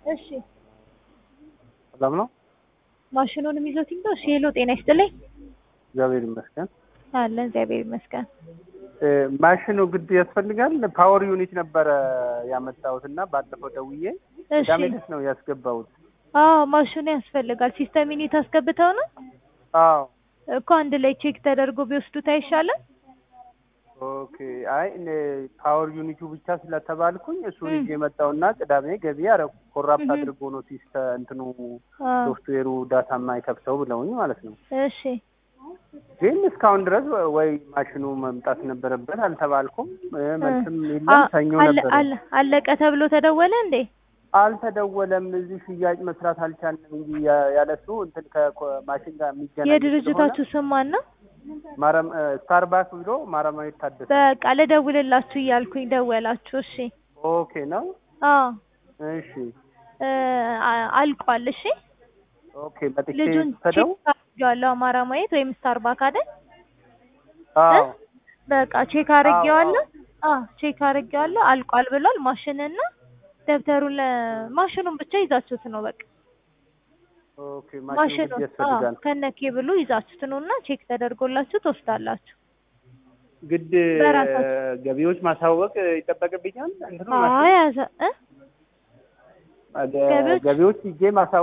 እሺ ሰላም ነው? ማሽኑንም ይዞት ይምጣ። እሺ ሄሎ፣ ጤና ይስጥልኝ። እግዚአብሔር ይመስገን። አለን እግዚአብሔር ይመስገን። እ ማሽኑ ግድ ያስፈልጋል? ፓወር ዩኒት ነበረ ያመጣሁት እና ባለፈው ደውዬ እሺ ቅዳሜ ዕለት ነው ያስገባሁት። አዎ ማሽኑ ያስፈልጋል። ሲስተም ዩኒት አስገብተው ነው አዎ እኮ አንድ ላይ ቼክ ተደርጎ ቢወስዱት አይሻልም? ኦኬ። አይ እኔ ፓወር ዩኒቱ ብቻ ስለተባልኩኝ እሱን እም። ይዤ መጣሁና ቅዳሜ ገቢ አደረኩ። ኮራፕት እህም። አድርጎ ነው ሲስተ እንትኑ አዎ ሶፍትዌሩ ዳታ የማይከፍተው ብለውኝ ማለት ነው። እሺ ግን እስካሁን ድረስ ወይ ማሽኑ መምጣት ነበረበት አልተባልኩም። እ መልስም የለም። አ- ሰኞ አለ- ነበረ አለ- አለቀ ተብሎ ተደወለ እንዴ? አልተደወለም። እዚህ ሽያጭ መስራት አልቻልንም እንጂ ያ- ያለሱ እንትን ከማሽን ጋር የሚገናኝ የድርጅታችሁ ስም ማን ነው? ስለሆነ ማረም ስታርባክ ብሎ ማረማዊ ታደሰ። በቃ ልደውልላችሁ እያልኩኝ ደወላችሁ። እሺ ኦኬ ነው። አዎ እሺ እ አ- አልቋል። እሺ ኦኬ። መጥቼ ልጁን ሰደው ቼክ አድርጌዋለሁ። አማራ ማየት ወይም ስታርባክ አይደል? አዎ በቃ ቼክ አድርጌዋለሁ። አዎ ቼክ አድርጌዋለሁ። አልቋል ብሏል። ማሽንና ደብተሩን ለ- ማሽኑን ብቻ ይዛችሁት ነው በቃ ኦኬ። ማሽኑ ማሽኑ ግድ ያስፈልጋል። ከነ ኬብሉ ይዛችሁት ነው እና ቼክ ተደርጎላችሁ ትወስዳላችሁ። ግድ በራሳችሁ። ገቢዎች ማሳወቅ ይጠበቅብኛል። እንትኑ አይ ያዘ እ ማሽን ገቢዎች- ገቢዎች ሂጄ ማሳወቅ